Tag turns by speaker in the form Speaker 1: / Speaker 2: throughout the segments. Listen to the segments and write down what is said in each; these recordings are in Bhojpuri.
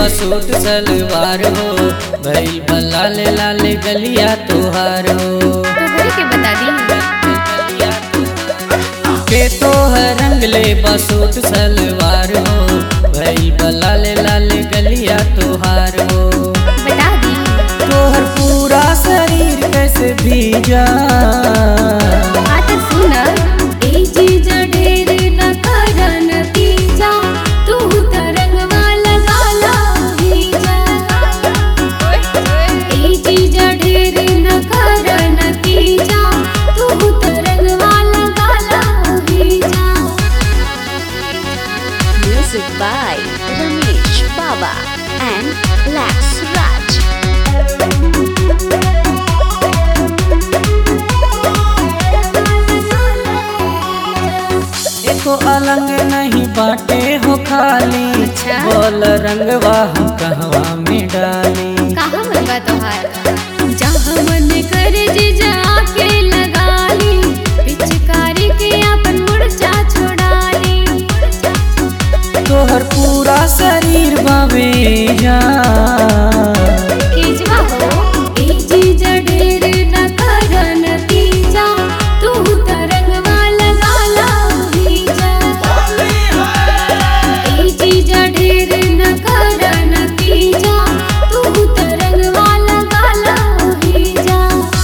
Speaker 1: बसूट सलवार हो भइल बला ले लाले गलिया तोहार हो
Speaker 2: तो बोल के बता दी
Speaker 1: के तो है रंग ले बसूट सलवार हो भइल बला ले लाले गलिया तोहार हो
Speaker 2: बता दी
Speaker 1: तोहर पूरा शरीर कैसे भीजा
Speaker 2: हाँ तो सुन ए जीजा ढेर न करन तीजा तू त रंगवा लगाला भीजा ए जीजा ढेर न करन तीजा तू त रंगवा लगाला भीजा
Speaker 3: Music by Ramesh Baba and Lax Raj.
Speaker 1: एको अलंग नहीं बाटे हो खाली
Speaker 2: अच्छा।
Speaker 1: बोल रंगवा हम कहवा में डाली
Speaker 2: कहाँ मन बा तोहार जहाँ मन कर जीजा के लगा ली पिचकारी के अपन मुर्चा छोड़ा ली
Speaker 1: तोहर पूरा शरीर बावे जा
Speaker 2: केजवा हो ए जीजा ढेर न करन तीजा तू त रंगवा लगाला भीजा ए जीजा ढेर न करन तीजा तू त रंगवा लगाला भीजा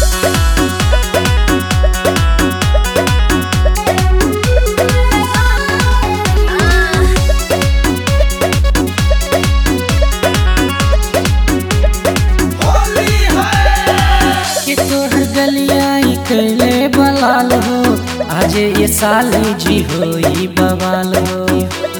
Speaker 1: कि तोहर गलिया ई कैले बलाल हो आज ये साली जी हो ई बवाल हो